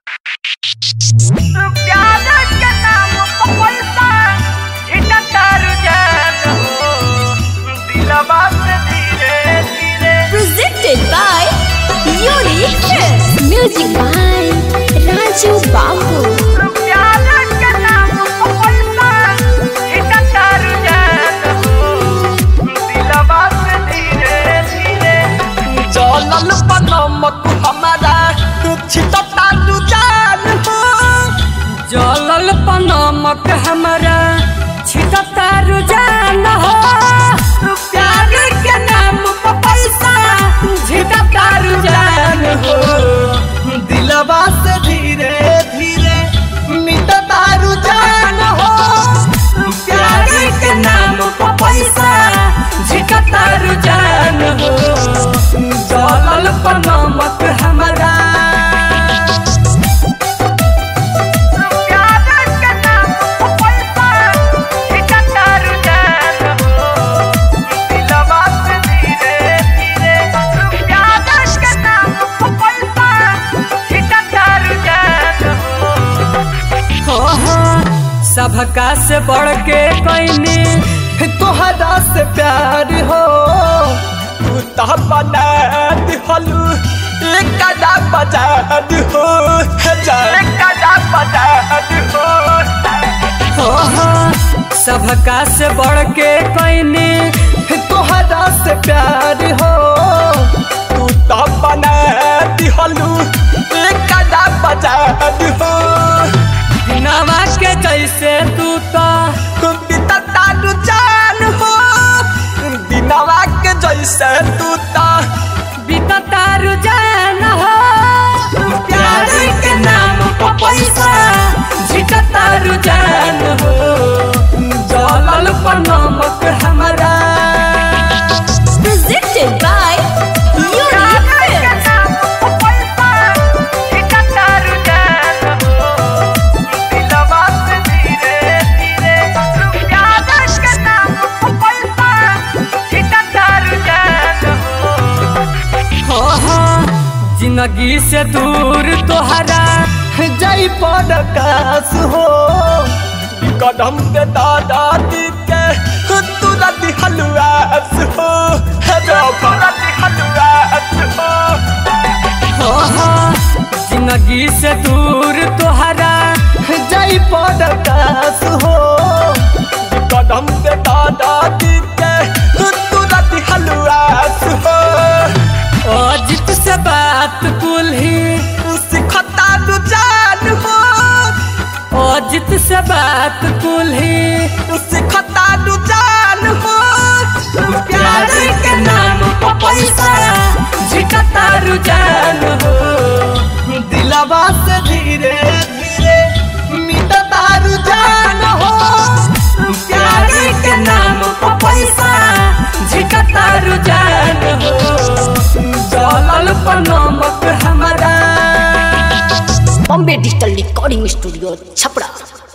प्यार के नाम पर पैसा इकट्ठा रुझान हो दिलवा से धीरे धीरे presented by Unique Films. Music by Raju Babu. प्यार के नाम पर पैसा इकट्ठा रुझान हो दिलवा से धीरे धीरे जलल पनमक हमारा छिटता रुझान हो जलल पनमक हमारा छिटता रुझान हो प्यार के नाम पर पैसा छिटता रुझान हो दिलवा से धीरे धीरे मिटता रुझान हो प्यार के नाम पर पैसा छिटता रुझान हो जलल पनमक हमारा प्यार के नाम पर पैसा इकट्ठा रुझान हो दिलवा से धीरे धीरे प्यार के नाम पर पैसा इकट्ठा रुझान हो हो हो सबका से बढ़ के कैनी तोहरा से प्यार हो तू तो बना दिहलू एक कदा बजा हो हजार कदा बजा हो हो हो सबका से बढ़ के कैनी तोहरा से प्यार हो तू तो बना दिहलू एक कदा बजा हो नवा के जैसे तू तो बितता रुझान हो दिनवा के जैसे तू तो बीतता रुझान हो प्यार के नाम पर पैसा झिकता रुझान हो जलल पर नमक हमारा Presented by Unique Films. हो हो जिंदगी से दूर तोहरा जय पड़कास हो कदम के दादा दी के तुरंत हलवास हो तुरंत हलवास हो हो हो जिंदगी से दूर तोहरा जय पड़कास हो कदम के दादा दी के तुरंत हलवास हो अजित से बात कुल ही सिखता रुझान हो अजित से बात कुल ही सिखता रुझान हो प्यार के नाम पर पैसा झिकता रुझान हो दिलवा से धीरे धीरे मिटता रुझान हो प्यार के नाम पर पैसा झिकता रुझान हो जलल पर नमक हमारा Bombay Digital Recording Studio, Chapra.